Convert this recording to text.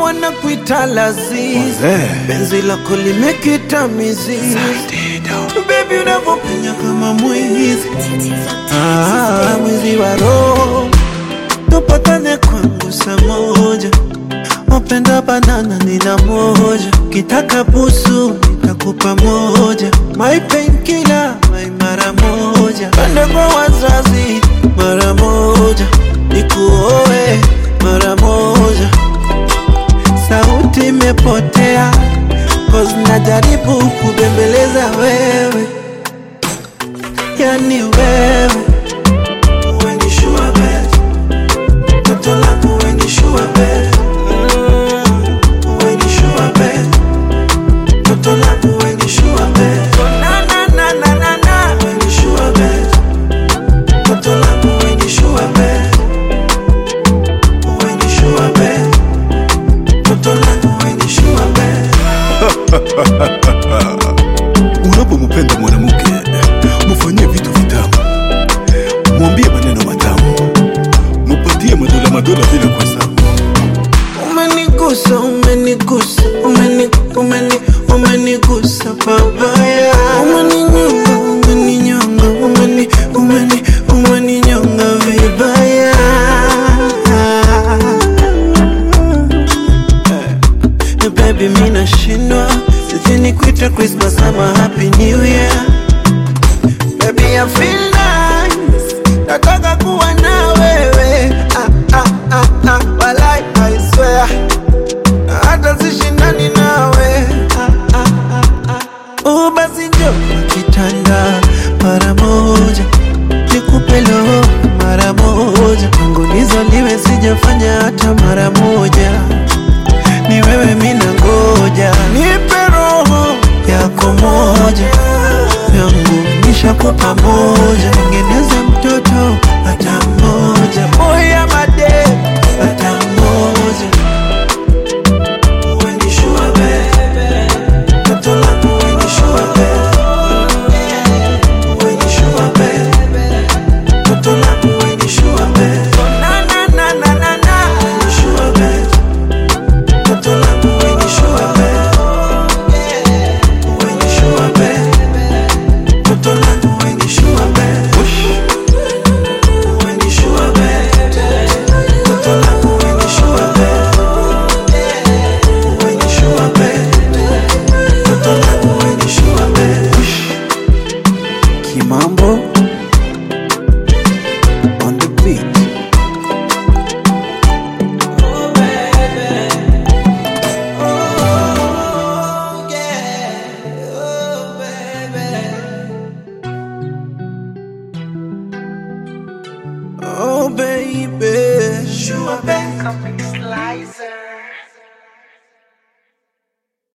wanakuita lazizi, penzi lako limekita mizizi, baby unavyopenya kama mwizi, ah, mwizi wa roho, tupatane kwangu saa moja Wapenda banana nina moja, kitaka busu nitakupa moja, my painkiller my mara moja, pende kwa wazazi mara moja, nikuoe mara moja. Sauti imepotea cause najaribu kubembeleza wewe, yani wewe umenishua bed, toto langu umenishua bed umenishua bed, toto langu umenishua bed, na na na na na na umenishua bed, toto langu umenishua bed, umenishua bed, toto langu umenishua bed. Unapompenda mwanamke mufanyie vitu vitamu, mwambie maneno matamu, mupatie madola madola bila kuhesabu. Umenigusa, umenigusa, umeni, umeni, umenigusa babaya. Umeninyonga, umeninyonga, umeni, umeni, umeninyonga vibaya. Eh, Baby, mi nashindwa sijui kuita Christmas ama Happy New Year. Baby, I feel nice, nataka kuwa na wewe. Ah, ah, ah, ah, walai, I swear hata sishindani nawe ah, ah, ah, ah. Oh, basi njo kitanda mara moja nikupe roho mara moja tangu nizaliwe sijafanya hata mara moja ni wewe mina ngoja nipe roho yako moja yangu nishakupa moja tengeneze mtoto hata mmoja moya made hata mmoja Umenishua bed, toto langu umenishua bed. Umenishua bed, toto langu umenishua bed. Na na na na na na. Umenishua bed, toto langu umenishua bed. Umenishua bed, toto langu umenishua bed. Umenishua bed, toto langu umenishua bed. Umenishua bed, toto langu umenishua bed. Kimambo on the beat. Oh baby, sure baby. Comic Slicer.